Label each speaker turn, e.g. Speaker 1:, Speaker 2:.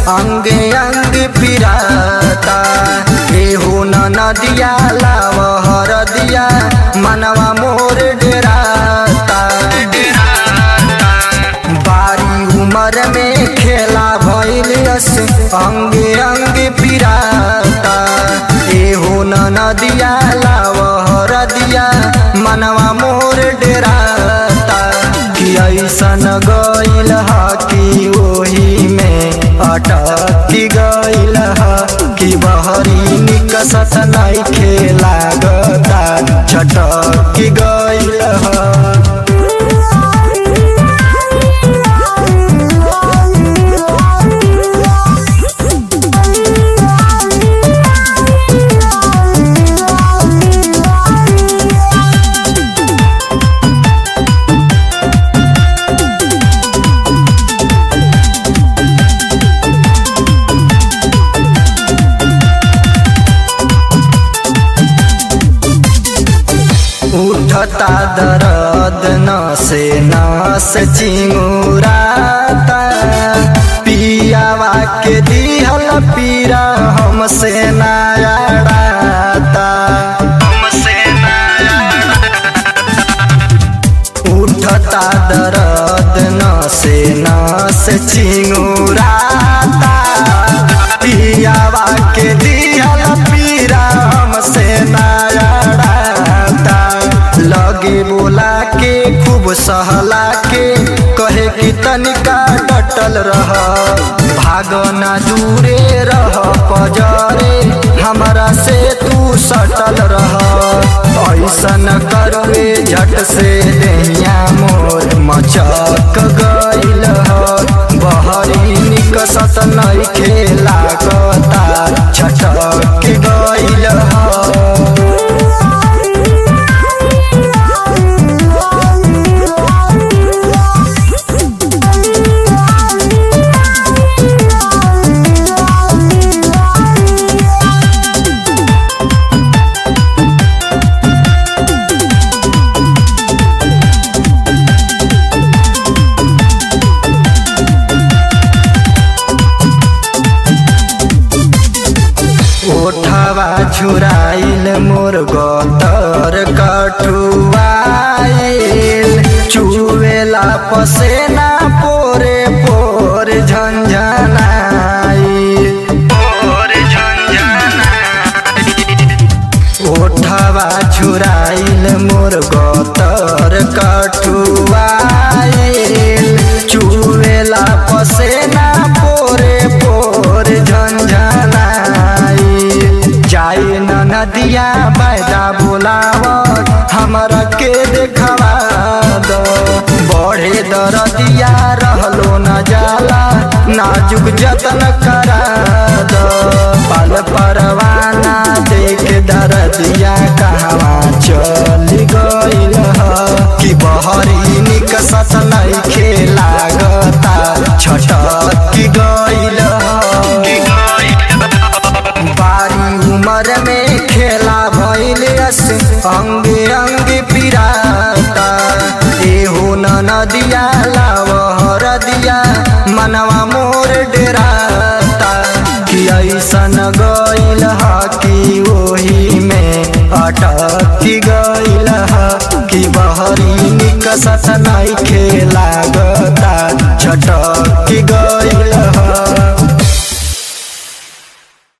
Speaker 1: अंगे अंग पिराता एहो न नदिया लाव हरदिया मनवा मोर डेराता बारी उमर में खेला भैलियस अंगे अंग पिराता एहो न नदिया लाव हरदिया मनवा मोर डेराता कि ऐसन गइल ह कि ओही में अटकी गइल ह कि बहरी निकसत नइखे लागता छटकी गइल ह उठता दर्द नसे नस चिंगुराता पियावा के दिहल पीरा हमसे नायाड़ाता उठता दर्द नसे नस चिंगुराता पियावा के दिहल पीरा हमसे नायाड़ाता लगे बोला के खूब सहला के कहे कि तनिका डटल रह भाग ना दूरे रह पजरे हमरा से तू सटल रह ऐसन करवे झट से देहिया मोर मचक गइल ह बहरी निकसत नइखे लागता छटक गइल ह ओठवा छुराइल मोर गतर कठुआइल चुवेला पसेना पोरे पोर झंझनाइल ओठवा छुराइल मोर गतर कठुआइल चुवेला पसेना पोरे पोर झंझनाइल जाए न नदिया बैदा बोलावत हमरा के देखवा दो बढ़े दरदिया रहलो न जाला नाजुक जतन करा दो पल परवाना देख दरदिया कहवा चल गइल ह कि बहरी निकसत नइखे लागता छटक गइल ह बारी उमर में खेला भैलियस अंगे अंग पिराता एहो न नदिया लाव हरदिया मनवा मोर डेराता कि ऐसन गइल ह कि ओही में अटकी गइल ह कि बहरी निकसत नइखे लागता छटकी गइल